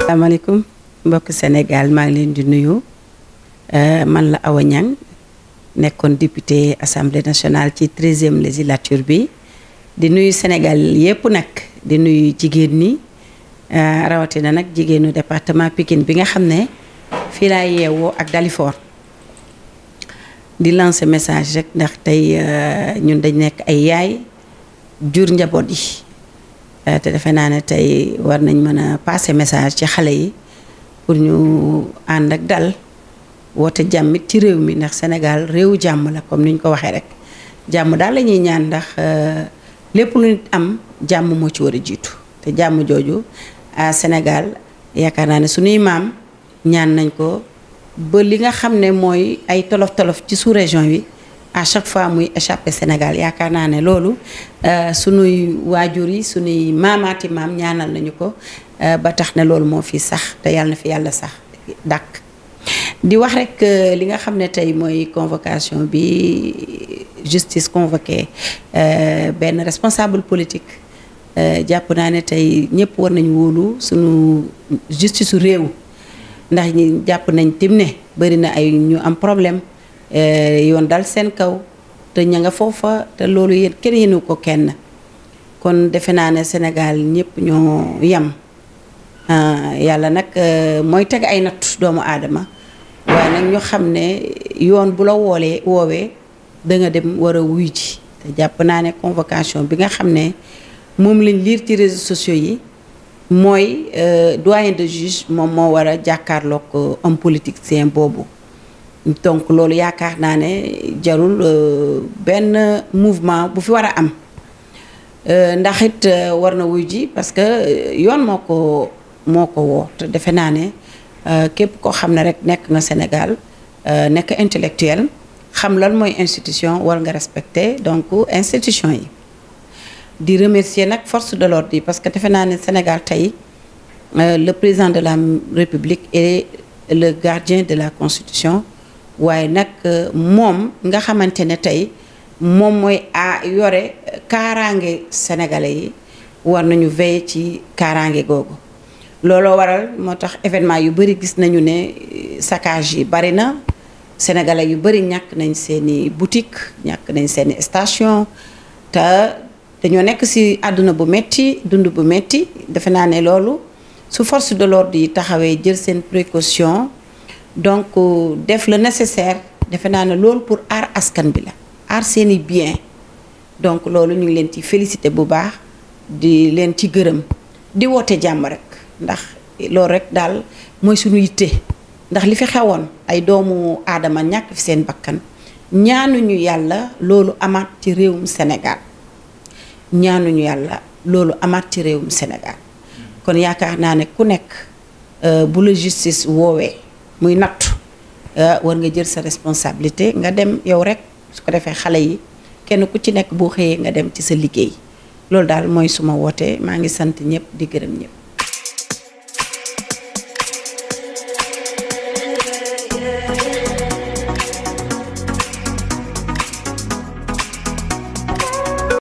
asalaamaaleykum mbokk Sénégal maa ngi leen di nuyu man la Awa Niang nekkoon député assemblée nationale ci treizième législature bi di nuyu Sénégal yépp nag di nuyu jigéen ñi rawatina nag jigéenu département Pikine bi nga xam ne fii laa yeewoo ak Dalifort di lancer message rek ndax tey ñun dañ nekk ay yaay jur njaboot yi te defe naa ne tey war nañ mën a passer message ci xale yi pour ñu ànd ak dal woote jàmmit ci réew mi ndax Sénégal réewu jàmm la comme ni ñu ko waxee rek jàmm daal la ñuy ñaan ndax lépp lu nit am jàmm moo ci war a jiitu te jàmm jooju à Sénégal yaakaar naa ne suñuy maam ñaan nañ ko ba li nga xam ne mooy ay tolof tolof ci sous région bi à chaque fois muy échappé Sénégal yaakaar naa ne loolu sunuy waajur yi sunuy maamaati maam ñaanal nañu ko ba tax ne loolu moo fi sax te yàlla na fi yàlla sax dàkk di wax rek li nga xam ne tey mooy convocation bi justice convoqué benn responsable politique jàpp naa ne tey ñëpp war nañu wóolu sunu justice su réew ndax ñi jàpp nañ tim ne bëri na ay ñu am problème yoon dal seen kaw te ña nga foofa te loolu yéen kenn yéenu ko kenn kon defe naa ne Sénégal ñëpp ñoo yem yàlla nag mooy teg ay natt doomu aadama waaye nag ñu xam ne yoon bu la woolee woowee da nga dem war a wuy ji te jàpp naa ne convocation bi nga xam ne moom lañ liir ci réseaux sociaux yi mooy doyen de juge moom moo war a jàkkaarloog homme politicien boobu donc loolu yaakaar naa ne jarul benn mouvement bu fi war a am ndax it war na wuy ji parce que yoon moo ko moo ko woo te defe naa ne képp koo xam ne rek nekk nga Sénégal nekk intellectuel xam lan mooy institution war nga respecter donc institution yi di remercier nag force de l'ordre yi parce que defe naa ne Sénégal tey le président de la République est le gardien de la constitution waaye nag moom nga xamante ne tey moom mooy a yore kaaraange sénégalais yi war nañu veiller ci kaaraange googu looloo waral moo tax événement yu bëri gis nañu ne saccage yi bari na sénégalais yu bëri ñàkk nañ seeni boutique ñàkk nañ seeni station te dañoo nekk ci àdduna bu metti dund bu metti defe naa ne loolu su force de l'ordre yi taxawee jël seen précaution donc def le nécessaire defe naa ne loolu pour aar askan bi la aar seeni bien donc loolu ñu ngi leen ci félicité bu baax di leen ci gërëm di woote jàmm rek ndax loolu rek daal mooy suñu yitte ndax li fi xewoon ay doomu aadama ñàkk fi seen bakkan ñaanuñu yàlla loolu amaat ci réewum Sénégal ñaanuñu yàlla loolu amaat ci réewum Sénégal kon yaakaar naa ne ku nekk bu la justice woowee muy nattu war nga jël sa responsabilité nga dem yow rek su ko defee xale yi kenn ku ci nekk boo xëyee nga dem ci sa liggéey loolu daal mooy suma woote maa ngi sant ñëpp di gërëm ñëpp